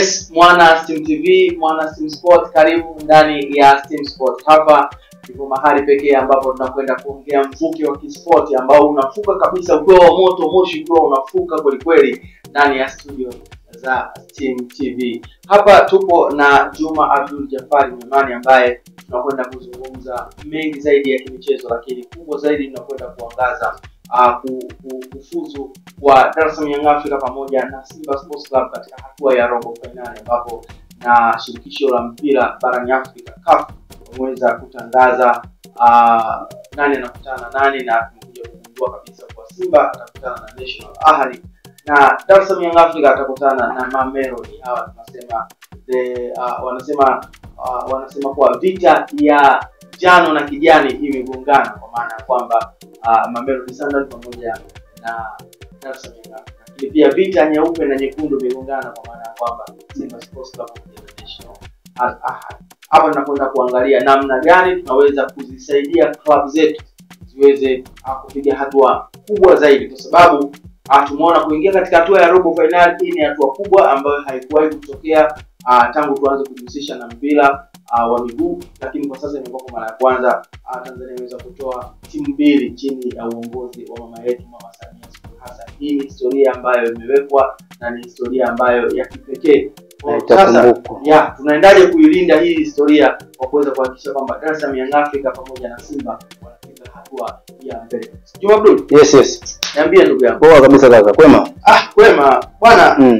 Yes, mwana Steam TV, mwana Steam Sport, karibu ndani ya Steam Sport. Hapa ndipo mahali pekee ambapo tunakwenda kuongea mvuke wa kispoti ambao unafuka kabisa, ukiwa wa moto, moshi ukiwa unafuka kweli kweli ndani ya studio za Steam TV. Hapa tupo na Juma Abdul Jafari Nyamani ambaye tunakwenda kuzungumza mengi zaidi ya kimichezo, lakini kubwa zaidi tunakwenda kuangaza uh, ku- ku- kufuzu kwa Dar es Salaam Young Africa pamoja na Simba Sports Club katika hatua ya robo fainali ambapo na shirikisho la mpira barani Afrika CAF wameweza kutangaza uh, nani anakutana na nani na tumekuja kugundua kabisa kwa Simba atakutana na National Ahli na Dar es Salaam Young Africa atakutana na Mamelodi. Hawa tunasema the, uh, wanasema uh, wanasema kuwa vita ya njano na kijani imegongana kwa maana ya kwamba uh, Mamelodi Sundowns pamoja na Dar es Salaam Young Africa. Lakini pia vita nyeupe na nyekundu imegongana kwa maana ya kwamba Simba Sports Club pamoja na National Al Ahly. Hapa tunakwenda kuangalia namna gani tunaweza kuzisaidia club zetu ziweze uh, kupiga hatua kubwa zaidi, kwa sababu uh, tumeona kuingia katika hatua ya robo finali. Hii ni hatua kubwa ambayo haikuwahi kutokea uh, tangu tuanze kujihusisha na mpira uh, wa miguu, lakini kwa sasa imekuwa kwa mara ya kwanza uh, Tanzania imeweza kutoa timu mbili chini ya uongozi wa mama yetu Mama Samia Suluhu Hassan. Hii ni historia ambayo imewekwa na ni historia ambayo ya kipekee. Na Sasa itakumbukwa. ya tunaendaje kuilinda hii historia kwa kuweza kuhakikisha kwamba Dar es Salaam Young Africa pamoja na Simba wanafika hatua ya mbele. Juma Abdul, Yes, yes. niambie ndugu yangu. Poa kabisa kaka. Kwema? Ah, kwema bwana, Mm.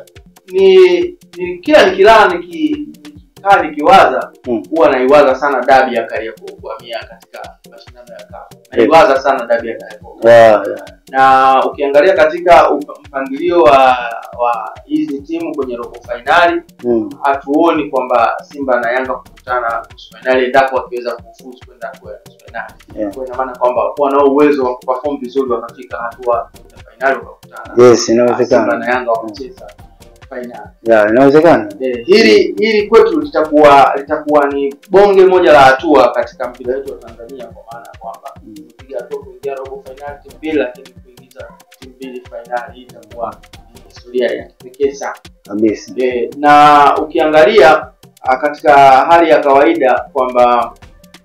ni, ni kila nikilala niki nikikaa nikiwaza Mm. huwa naiwaza sana dabi ya Kariakoo kuhamia katika mashindano ya CAF. Naiwaza sana dabi ya Kariakoo. Yeah, yeah. Na ukiangalia katika up- mpangilio wa wa hizi timu kwenye robo fainali Mm. hatuoni kwamba Simba na Yanga kukutana nusu fainali endapo wakiweza kufuzu kwenda hatua ya nusu fainali. Yeah. Kwa ina maana kwamba wanao uwezo wa kuperform vizuri wakafika hatua ya fainali wakakutana. Yes, Simba inawezekana. na Yanga wakacheza fainali. Yeah, inawezekana. Eh, hili hili kwetu litakuwa litakuwa ni bonge moja la hatua katika mpira wetu wa Tanzania kwa maana ya kwamba Mm. kupiga hatua kuingia robo fainali timu mbili, lakini kuingiza timu mbili fainali, hii itakuwa ni historia ya kipekee sana. Kabisa. E, na ukiangalia a, katika hali ya kawaida kwamba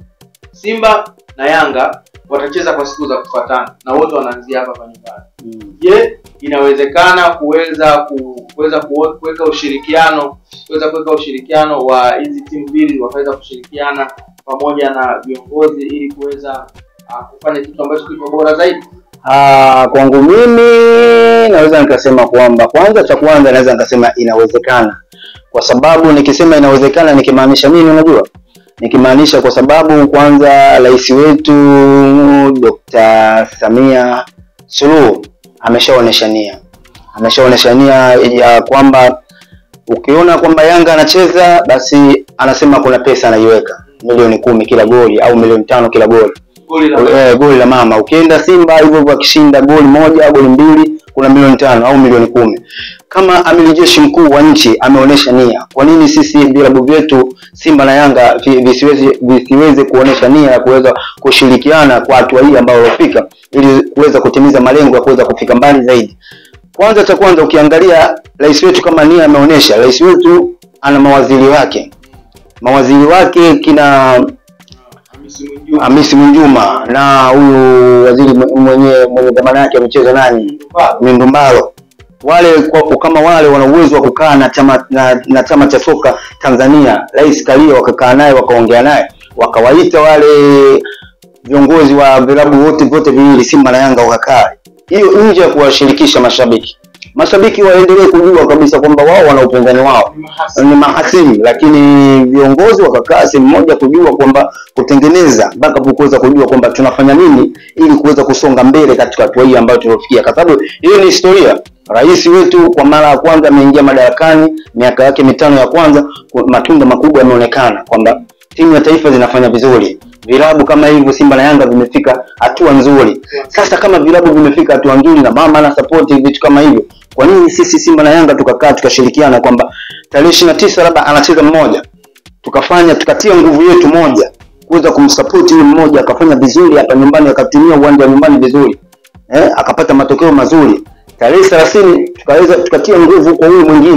Simba na Yanga watacheza kwa siku za kufuatana na wote wanaanzia hapa hapa nyumbani. Mm. Je, inawezekana kuweza ku- kuweza kuwe- kuweka ushirikiano kuweza kuweka ushirikiano wa hizi timu mbili wakaweza kushirikiana pamoja na viongozi ili kuweza ah, kufanya kitu ambacho kipo bora zaidi? Ah, kwangu mimi naweza nikasema kwamba kwanza, cha kwanza naweza nikasema inawezekana, kwa sababu nikisema inawezekana nikimaanisha nini? Unajua, nikimaanisha kwa sababu kwanza rais wetu Dr. Samia Suluhu ameshaonesha nia, ameshaonesha nia ya kwamba ukiona kwamba Yanga anacheza basi anasema kuna pesa anaiweka milioni kumi kila goli au milioni tano kila goli Goli la eh, goli la mama. Ukienda Simba hivyo hivyo, akishinda goli moja au goli mbili, kuna milioni tano au milioni kumi. Kama amiri jeshi mkuu wa nchi ameonyesha nia, kwa nini sisi vilabu vyetu Simba na Yanga vi- visiweze visiweze kuonyesha nia ya kuweza kushirikiana kwa hatua hii ambayo waliofika, ili kuweza kutimiza malengo ya kuweza kufika mbali zaidi. Kwanza cha kwanza, ukiangalia rais wetu kama nia ameonyesha, rais wetu ana mawaziri wake, mawaziri wake kina Hamisi Mwinjuma. Hamisi Mwinjuma na huyu waziri mwe- mwenye mwenye dhamana yake ya michezo nani, Ndumbaro. Mindumbaro. Wale kwa, kama wale wana uwezo wa kukaa na chama na, na chama cha soka Tanzania, Rais Karia wakakaa naye wakaongea naye wakawaita wale viongozi wa vilabu wote vyote viwili Simba na Yanga wakakaa, hiyo nje ya kuwashirikisha mashabiki. Mashabiki waendelee kujua kabisa kwamba wao wana upinzani wao Ni mahasi. ni mahasimu, lakini viongozi wakakaa sehemu moja kujua kwamba kutengeneza mpaka kuweza kujua kwamba tunafanya nini ili kuweza kusonga mbele katika hatua hii ambayo tuliofikia, kwa sababu hiyo ni historia. Rais wetu kwa mara ya kwanza ameingia madarakani, miaka yake mitano ya kwanza, ku- matunda makubwa yameonekana kwamba timu ya taifa zinafanya vizuri, vilabu kama hivyo Simba na Yanga vimefika hatua nzuri. Sasa kama vilabu vimefika hatua nzuri na mama ana support vitu kama hivyo, kwa nini sisi Simba na Yanga tukakaa tukashirikiana kwamba tarehe ishirini na tisa labda anacheza mmoja, tukafanya tukatia nguvu yetu moja kuweza kumsupport huyu mmoja akafanya vizuri hapa nyumbani, akatumia uwanja wa nyumbani vizuri eh, akapata matokeo mazuri. Tarehe thelathini tukaweza tukatia nguvu kwa huyu mwingine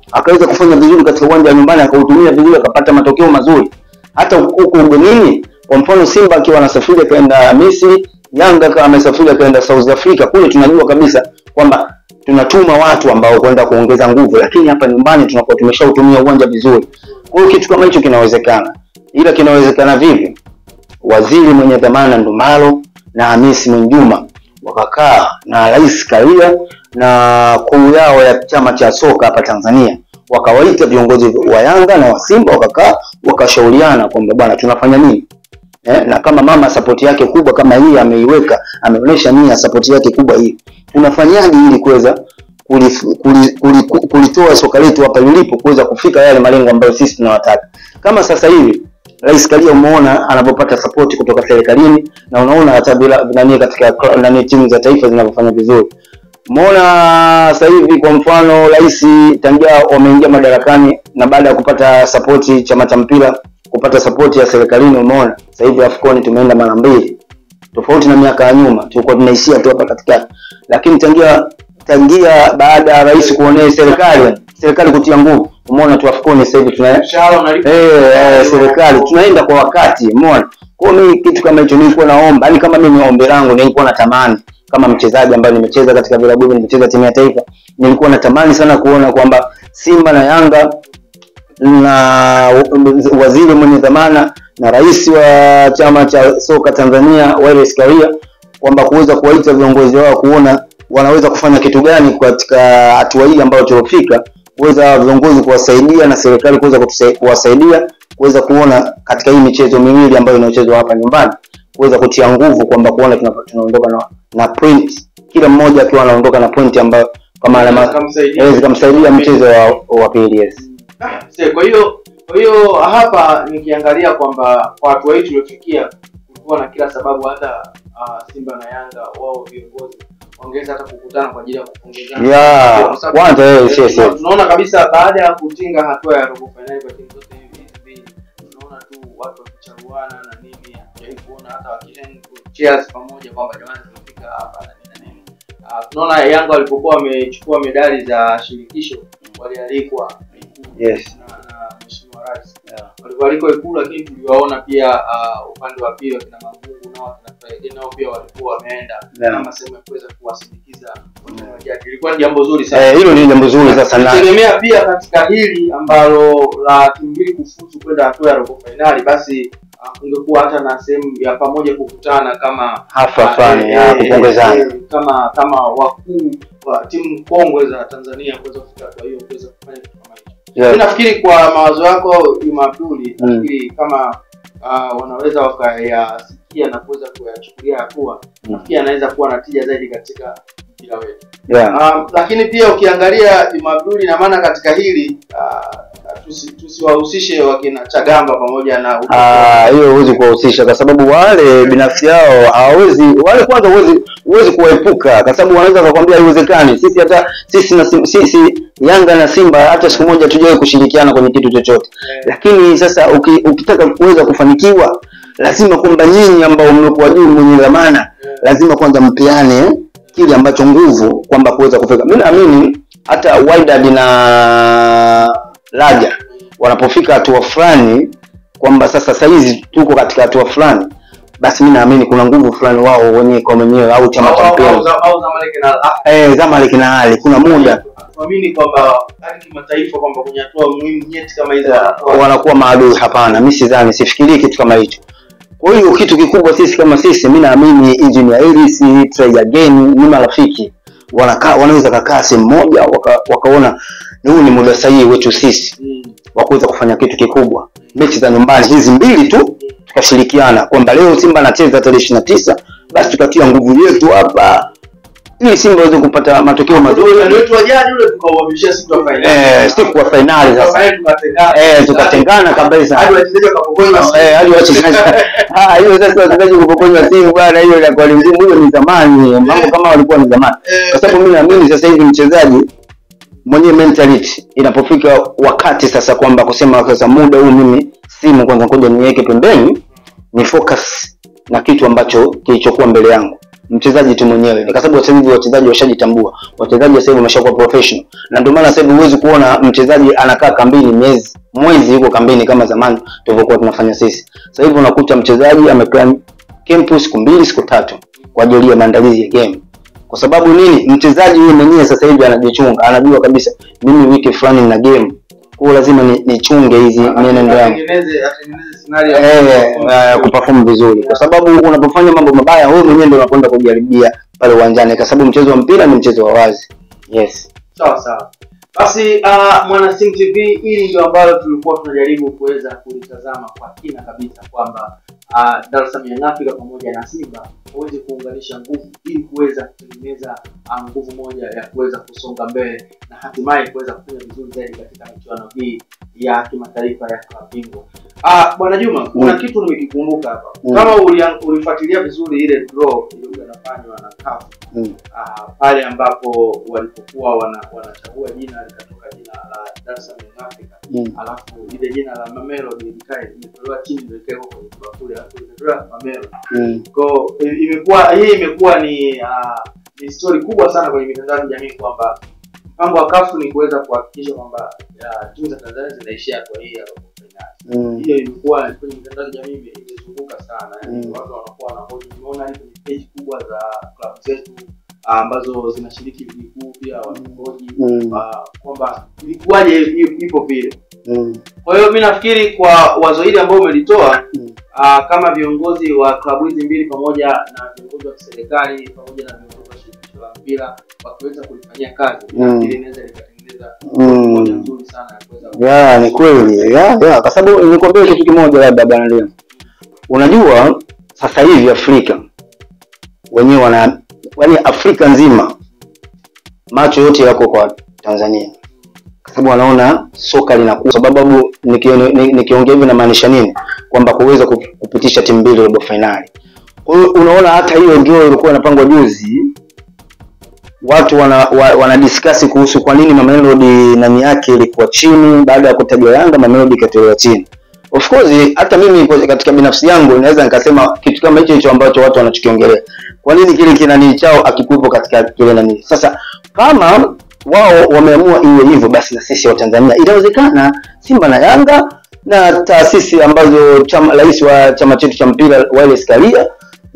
akaweza kufanya vizuri katika uwanja wa nyumbani akautumia vizuri akapata matokeo mazuri hata huko ugenini kwa mfano simba akiwa anasafiri akaenda misri yanga kama amesafiri akaenda south africa kule tunajua kabisa kwamba tunatuma watu ambao kwenda kuongeza nguvu lakini hapa nyumbani tunakuwa tumeshautumia uwanja vizuri kwa hiyo kitu kama hicho kinawezekana ila kinawezekana vipi waziri mwenye dhamana Ndumalo na Hamisi Mwinjuma wakakaa na Rais Karia na kuu yao ya chama cha soka hapa Tanzania, wakawaita viongozi wa Yanga na wa Simba, wakakaa wakashauriana kwamba bwana, tunafanya nini eh? Na kama mama sapoti yake kubwa kama hii ameiweka, ameonyesha nia sapoti yake kubwa hii, tunafanyaje ili kuweza kulif- kuli- kuli- kulitoa soka letu hapa lilipo kuweza kufika yale malengo ambayo sisi tunawataka. Kama sasa hivi Rais Karia umeona anavyopata sapoti kutoka serikalini na unaona hata bila nani katika kla- nani timu za taifa zinavyofanya vizuri. Umeona sasa hivi kwa mfano rais tangia wameingia madarakani na baada ya kupata sapoti chama cha mpira kupata sapoti ya serikalini, umeona sasa hivi AFCON tumeenda mara mbili, tofauti na miaka ya nyuma tulikuwa tunaishia tu hapa katikati, lakini tangia tangia baada ya rais kuonea serikali serikali kutia nguvu, umeona tu AFCON sasa hivi tuna mshahara unalipa eh, eh, serikali tunaenda kwa wakati, umeona. Kwa hiyo mimi kitu kama hicho nilikuwa naomba, yani kama mimi ombi langu nilikuwa natamani kama mchezaji ambaye nimecheza katika vilabu hivi, nimecheza timu ya taifa, nilikuwa natamani sana kuona kwamba Simba na Yanga na waziri mwenye dhamana na rais wa chama cha soka Tanzania Wallace Karia kwamba kuweza kuwaita viongozi wao kuona wanaweza kufanya kitu gani katika hatua hii ambayo tuliofika, kuweza viongozi kuwasaidia na serikali kuweza kutusa- kuwasaidia kuweza kuona katika hii michezo miwili ambayo inayochezwa hapa nyumbani, kuweza kutia nguvu kwamba kuona tuna- tunaondoka na, na point, kila mmoja akiwa anaondoka na point ambayo kama alama Zikamsaidia. eh, zikamsaidia mchezo wa, wa pili yes. Ah, see, kwa hiyo kwa hiyo hapa nikiangalia kwamba kwa hatua hii tuliofikia kulikuwa na kila sababu hata uh, Simba na Yanga wao viongozi wangeweza hata kukutana kwa ajili ya kupongezana. Yeah, Kwa sababu, kwanza, yes, eh, yes, tuna- yes. tunaona kabisa baada ya kutinga hatua ya robo finali kwa timu zote hivi mbili, tunaona tu watu wakicharuana na nini, hatujawahi kuona hata wakihang cheers pamoja kwamba jamani tumefika hapa na nini na nini. Uh, tunaona Yanga walipokuwa wamechukua medali za shirikisho walialikwa Ikulu Yes. na, na Mheshimiwa Rais walivyoalikwa Ikulu, lakini tuliwaona pia uh, upande wa pili wakina Mangungu nao wakina Friday nao pia walikuwa wameenda Yeah. kama sehemu ya kuweza kuwasindikiza wachezaji. Ilikuwa ni jambo zuri sana. Eh, hilo ni jambo zuri sasa na Tegemea pia katika hili ambalo la timu mbili kufuzu kwenda hatua ya robo fainali, basi uh, kungekuwa hata na sehemu ya pamoja kukutana kama hafla uh, fulani eh, ya eh, kupongezana. eh, kama kama wakuu wa timu kongwe za Tanzania kuweza kufika hatua hiyo kuweza kufanya kitu kama hicho. Yeah. Mimi nafikiri kwa mawazo yako Jumapili, Mm. nafikiri kama uh, wanaweza wakayasikia na kuweza kuyachukulia hatua, Mm. nafikiri anaweza kuwa na tija zaidi katika mpira wetu. Yeah. Um, lakini pia ukiangalia Jumapili, ina maana katika hili uh, tusi- tusiwahusishe wakina Chagamba pamoja na Ah, hiyo huwezi kuwahusisha kwa sababu wale binafsi yao hawawezi wale kwanza huwezi huwezi kuwaepuka kwa sababu wanaweza kukwambia haiwezekani sisi hata sisi na Sim- sisi Yanga na Simba hata siku moja tujawahi kushirikiana kwenye kitu chochote Eh. lakini sasa uki, ukitaka kuweza kufanikiwa lazima kwamba nyinyi ambao mmekuwa juu mwenye dhamana Eh. lazima kwanza mpeane kile ambacho nguvu kwamba kuweza kufika mimi naamini hata Wydad na Raja wanapofika hatua fulani kwamba sasa saizi tuko katika hatua fulani basi mi naamini kuna nguvu fulani wao wenyewe kwa wenyewe au chama au cha au- mpira au- au Zamalek na Al Ahly. eh, Zamalek na hali kuna muda tuamini kwamba hadi kimataifa kwamba kwenye hatua muhimu nyeti kama hizo wanakuwa- wanakuwa maadui. Hapana, mi sidhani, sifikirii kitu kama hicho. Kwa hiyo kitu kikubwa sisi kama sisi, mi naamini Engineer Ellis, Try Again ni marafiki, wanakaa wanaweza kakaa sehemu moja waka, wakaona huu ni muda sahihi wetu sisi Mm. wa kuweza kufanya kitu kikubwa. Mechi za nyumbani hizi mbili tu tukashirikiana kwamba leo Simba anacheza tarehe ishirini na tisa basi tukatia nguvu yetu hapa ili Simba aweze kupata matokeo mazuri Utani wetu wa jadi ule tukauhamishia siku ya fainali. eh, siku ya fainali Siku ya sasa fainali tukatengana. eh, tukatengana kabisa Hadi wachezaji wakapokonywa simu. Eh, hadi wachezaji ah, hiyo sasa wachezaji kupokonywa simu bwana, hiyo inakuwa ni mzimu, hiyo ni zamani, mambo kama walikuwa ni zamani, Eh, kwa sababu mimi naamini sasa hivi mchezaji mwenyewe mentality inapofika wakati sasa kwamba kusema sasa muda huu mimi simu kwanza ngoja niweke pembeni ni focus na kitu ambacho kilichokuwa mbele yangu mchezaji tu mwenyewe ni kwa sababu sasa hivi wachezaji washajitambua wachezaji sasa hivi wameshakuwa professional na ndio maana sasa hivi huwezi kuona mchezaji anakaa kambini miezi mwezi yuko kambini kama zamani tulivyokuwa tunafanya sisi sasa hivi unakuta mchezaji amekaa camp siku mbili siku tatu kwa ajili ya maandalizi ya game kwa sababu nini mchezaji yeye mwenyewe sasa hivi anajichunga anajua kabisa mimi wiki fulani na game kwa hiyo lazima ni- nichunge hizi mienendo yangu Atengeneze atengeneze scenario eh, eh, kuperform vizuri kwa sababu unapofanya mambo mabaya wewe mwenyewe ndio unakwenda kujaribia pale uwanjani kwa sababu mchezo wa mpira ni mchezo wa wazi yes sawa sawa basi uh, mwana Sim tv hili ndio ambalo tulikuwa tunajaribu kuweza kulitazama kwa kina kabisa kwamba uh, dar es salaam Young Africa pamoja na simba waweze kuunganisha nguvu ili kuweza kutengeneza uh, nguvu moja ya kuweza kusonga mbele na hatimaye kuweza kufanya vizuri zaidi katika michuano hii ya kimataifa ya klabu bingwa uh, bwana juma kuna Mm. kitu nimekikumbuka hapa Mm. kama ulia- ulifuatilia vizuri ile draw iliyokuwa inafanywa na CAF mm. Ah, pale ambapo walipokuwa wana, wanachagua jina likatoka jina la Dar es Salaam Young Africa Mm. alafu ile jina la Mamelodi likae limetolewa chini ndio ikaekwa kwenye bakuli alafu limetolewa Mamelodi Mm. kwa i- imekuwa hii imekuwa ni uh, ni story kubwa sana kwenye mitandao ya kijamii kwamba mpango wa kafu ni kuweza kuhakikisha kwamba ah, timu za Tanzania zinaishia kwa hii ya robo finali Mm. hiyo ilikuwa kwenye mitandao ya kijamii ime- imezunguka sana yani Mm. watu wanakuwa wanahoji nimeona hadi kwenye page kubwa za klabu zetu ah, ambazo zinashiriki ligi kuu pia wanahoji Mm. ah, kwamba ilikuwaje i- ipo vile Mm. kwa hiyo mi nafikiri kwa wazo hili ambao umelitoa Mm. ah, kama viongozi wa klabu hizi mbili pamoja na viongozi wa kiserikali pamoja na viongozi wa shirikisho la mpira wakiweza kulifanyia kazi Mm. nafikiri inaweza likatengeneza Mm. moja nzuri sana ya kuweza ya ni kweli ya ya kwa sababu nikwambia kitu kimoja labda bwana leo unajua sasa hivi afrika wenyewe wana yaani afrika nzima macho yote yako kwa tanzania kwa sababu wanaona soka linakuwa sababu nikiongea niki, nikiongea hivi namaanisha nini kwamba kuweza kup- kupitisha timu mbili robo fainali kwa hiyo unaona hata hiyo draw ilikuwa inapangwa juzi watu wana, wa, wana discuss kuhusu kwa nini Mamelodi nani yake ilikuwa chini baada ya kutajwa Yanga Mamelodi ikatolewa chini. Of course hata mimi kwa- katika binafsi yangu naweza nikasema kitu kama hicho hicho ambacho watu wanachokiongelea. Kwa nini kile kinani chao akikuwepo katika kile nani? Sasa kama wao wameamua iwe hivyo basi na sisi wa Tanzania inawezekana Simba na Yanga na taasisi ambazo chama rais wa chama chetu cha mpira Wallace Karia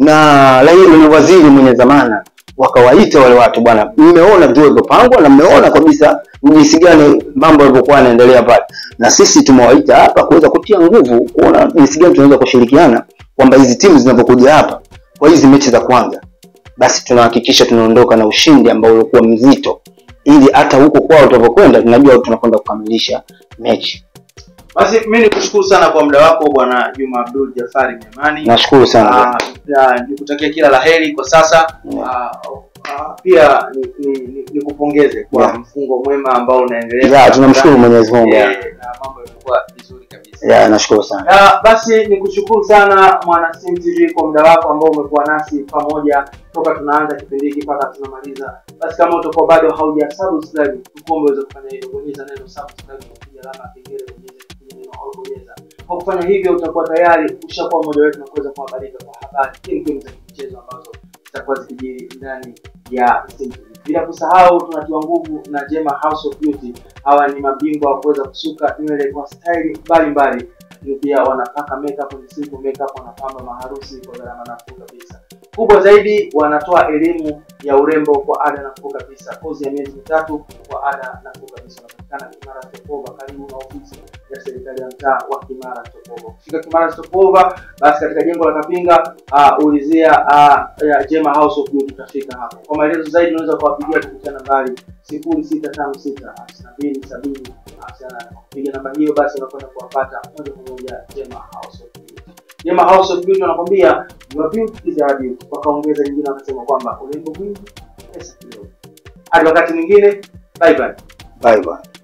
na rais ni waziri mwenye dhamana wakawaita wale watu bwana mmeona ndio ilivyopangwa na mmeona kabisa jinsi gani mambo yalivyokuwa yanaendelea pale na sisi tumewaita hapa kuweza kutia nguvu kuona jinsi gani tunaweza kushirikiana kwamba hizi timu zinapokuja hapa kwa hizi mechi za kwanza basi tunahakikisha tunaondoka na ushindi ambao ulikuwa mzito ili hata huko kwao tunapokwenda tunajua tunakwenda kukamilisha mechi basi mi nikushukuru sana kwa muda wako bwana juma abdul jafari miamani nashukuru sana Ah, ya, nikutakia kila la heri kwa sasa Yeah. Ah, ah, pia nikupongeze ni, ni nikupongeze kwa Yeah. mfungo mwema ambao unaendelea ya tunamshukuru Mwenyezi Mungu Eh, na mambo yamekuwa vizuri kabisa ya nashukuru sana Ah, basi nikushukuru sana mwana Sim TV kwa muda wako ambao umekuwa nasi pamoja toka tunaanza kipindi hiki mpaka tunamaliza. Basi kama utakuwa bado hauja subscribe, tukuombe uweze kufanya hivyo, bonyeza neno subscribe, kupiga alama ya kengele, bonyeza kupiga neno au bonyeza. Kwa kufanya hivyo utakuwa tayari ushakuwa mmoja wetu na kuweza kuhabarika kwa habari kemkem za michezo ambazo zitakuwa zikijiri ndani ya Sim TV. Bila kusahau tunatiwa nguvu na Jema House of Beauty. Hawa ni mabingwa wa kuweza kusuka nywele kwa staili mbalimbali lakini pia wanapaka makeup ni simple makeup, wanapamba maharusi kwa gharama nafuu kabisa. Kubwa zaidi, wanatoa elimu ya urembo kwa ada nafuu kabisa, kozi ya miezi mitatu kwa ada nafuu kabisa. Wanapatikana Kimara Stopova, karibu na ofisi ya serikali ya mtaa wa Kimara Stopova. Kufika Kimara Stopova, basi katika jengo la Kapinga uh, ulizia uh, ya Jema House of Beauty, utafika hapo. Kwa maelezo zaidi, unaweza kuwapigia kupitia nambari sifuri sita tano sita hamsini na mbili sabini hamsini na nane. Kupiga namba hiyo, basi unakwenda kuwapata moja kwa moja Jema House of Beauty. Jema House of Beauty wanakwambia your beauty is our beauty. Wakaongeza nyingine wakasema kwamba urembo mwingi pesa kidogo. Hadi wakati mwingine, bye bye. bye bye